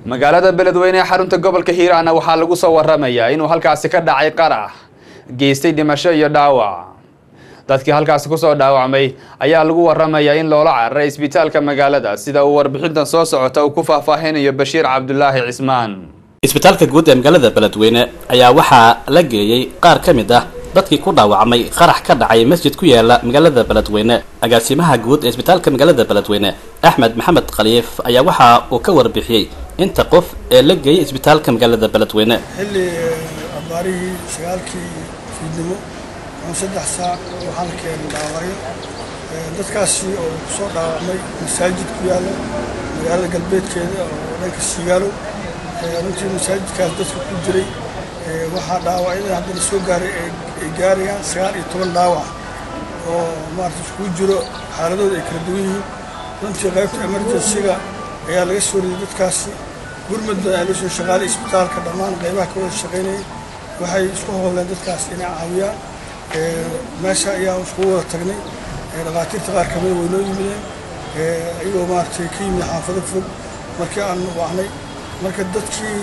magaalada beledweyne ee xarunta gobolka hiiraana waxaa lagu soo waramayaa inuu halkaasi ka dhacay qarax geystay dhimasho iyo dhaawac dadkii halkaasi kusoo dhaawacmay ayaa lagu waramayaa in loola cararay isbitaalka magaalada sida uu warbixintan soo socota uu ku faahfaahinayo bashiir cabdulaahi cismaan isbitaalka guud ee magaalada beledweyne ayaa waxaa la geeyey qaar ka mid ah dadkii ku dhaawacmay qarax ka dhacay masjid ku yaala magaalada beledweyne agaasimaha guud ee isbitaalka magaalada beledweyne axmed maxamed khaliif ayaa waxa uu ka warbixiyey inta qof ee la geeyay isbitaalka magaalada beledweyne xilli abaarihii sagaalkii fiidnimo ama saddex saac waxaa la keenay dhaawacyo dadkaasi oo kusoo dhaawacmay masaajid ku yaalla magaalada galbeedkeeda oo dhanka siigaalo runtii masaajidkaas dadka ku jiray waxaa dhaawacyada haddana soo gaaray ay gaarayaan sagaal iyo toban dhaawac oo maarata iskugu jiro xaaladooda ay kala duwan yihiin runtii qaybta emergensiga ayaa laga soo riyay dadkaasi gurmudda ayaa loo soo shaqaalay isbitaalka dhammaan qaybaha ka wada shaqaynayay waxay isku howleen dadkaas inay caawiyaan meesha ayaa iskugu wada tagnay dhakhaatiirta qaar kamida way noo yimideen iyagoo maaragtay ka yimid xaafado fog markii aan wacnay marka dadkii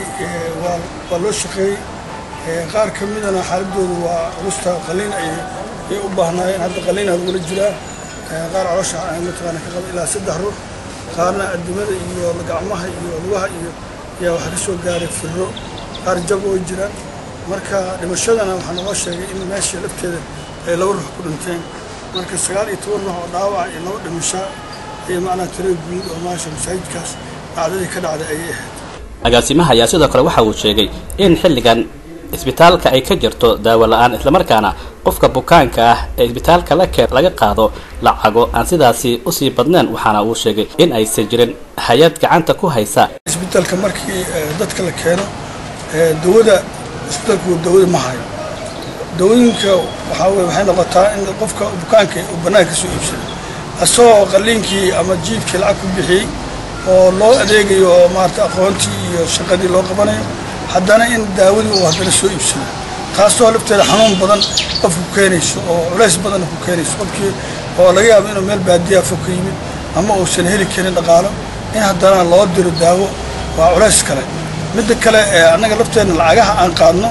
waa loo shaqeeyey qaar ka midana xaaladoodu waa culusta qaliin ayay u baahnaayeen hadda qaliinaa lagula jiraa qaar caloosha mataqaana ka qaba ilaa saddex ruux qaarna adimada iyo gacmaha iyo lugaha iyo ayaa waxaa ka soo gaaray firro qaar jab oo jiraan marka dhimashadana waxaa naloo sheegay in meesha lafteeda ay laba ruux ku dhinteen marka sagaal iyo toban ruux oo dhaawac iyo laba dhimasho iyo macnaa tiro guud oo maasha masaajidkaas dhacdadii ka dhacday ayay ahayd agaasimaha ayaa sidoo kale waxa uu sheegay in xilligan isbitaalka ay ka jirto daawo la-aan islamarkaana qofka bukaanka ah ee isbitaalka la keen laga qaado lacago aan sidaasi usii badnayn waxaana uu sheegay in aysan jirin hay-ad gacanta ku haysa isbitaalka markii dadka la keeno dawada isbitaalku dawada ma hayo dawooyinka waxaa weye waxay noqotaa in qofka bukaanka uu bannaanka ka soo iibsado asagoo qaliinkii ama jiibkii lacag ku bixiyey oo loo adeegayo oo maarata aqoontii iyo shaqadii loo qabanayo haddana in daawadii uu haddana soo iibsado taasoo lafteeda xanuun badan qofku keenayso oo culays badanna ku keenayso qofkii oo laga yaabo inuu meel baadiyaa fog ka yimid ama uusan heli karin dhaqaalo in haddana loo diro daawo waa culays kale midda kale annaga lafteenna lacagaha aan qaadno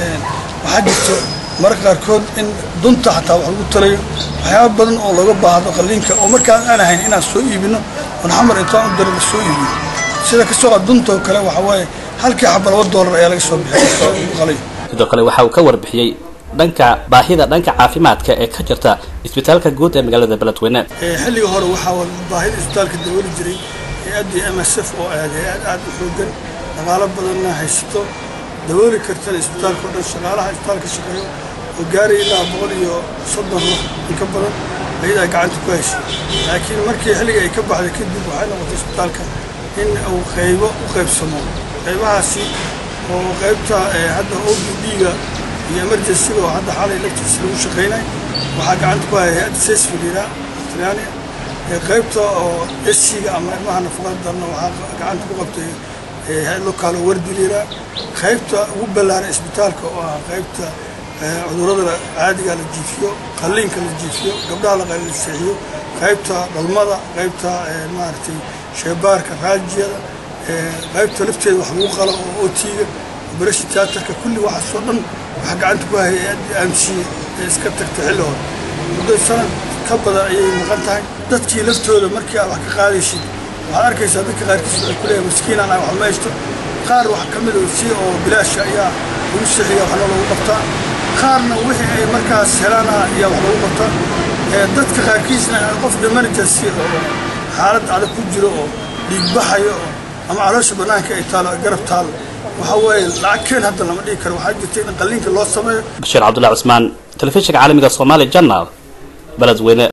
waxaa jirto mararka qaarkood in dunta xataa wax lagu talayo waxyaaba badan oo looga baahdo qaliinka oo markaan aan ahayn inaan soo iibino oon xamar intaan u diro la soo iibiyo sida kasoo qaa dunta oo kale waxaa waaye halkii xaba laba doolar ayaa laga soo bixiy sidoo kale waxa uu ka warbixiyey dhanka baahida dhanka caafimaadka ee ka jirta isbitaalka guud ee magaalada beledweyne xilliga hore waxaa baahida isbitaalka dabooli jiray hay-addii m s f oo aad hay-ad aad u xoogan dhaqaalo badanna haysato dabooli kartana isbitaalka o dhan shaqaalaha isbitaalka shaqeeyo oo gaaray ilaa boqol iyo soddon ruux in ka badan ayadaa gacanta ku haysay laakiin markii xilliga ay ka baxday kadib waxay noqotay isbitaalka in uu qaybo u qaybsamo qaybahaasi oo qaybta hadda o b d-ga iyo emergencyga oo hadda xalay laftiisa lagu shaqaynay waxaa gacanta ku haya hay-adda sesfiliira australia qaybta oo esiga ama ilmaha nafaqada darna waxaa gacanta ku qabtay hay-ad lokaalo wardiliira qaybta ugu ballaaran isbitaalka oo ah qaybta cudurrada caadiga la jiifiyo qalliinka la jiifiyo gabdhaha la seexiyo qaybta dhalmada qaybta maaragtay sheebaarka raajiyada qaybta lafteeda wax lagu qalo oo otiga operation theaterka kulli waxaasoo dhan waxaa gacanta ku hayay hay-addii amsiye ee iska tagtay xilli hore muddo sanad ka badan ayay maqan tahay dadkii laftooda markii aad wax ka qaadaysid waxaad arkaysaa dadka qaarkiis waxay ku leeyahay maskiinaan aan wax ma haysto qaar wax ka mid si oo bilaasha ayaa lagu sixiya waxna lagu qabtaa qaarna wixii ay markaas helaana ayaa wax lagu qabtaa dadka qaarkiisna qof emergency oo xaalad adag ku jiro oo dhiigbaxayo oo ama caloosha bannaanka ay taalo garab taalo waxa weeye lacag keen hadda lama dhigi karo waxaa jirta in qalliinka loo sameeyo bashiir cabdullahi cusmaan telefishinka caalamiga soomaali janal beledweyne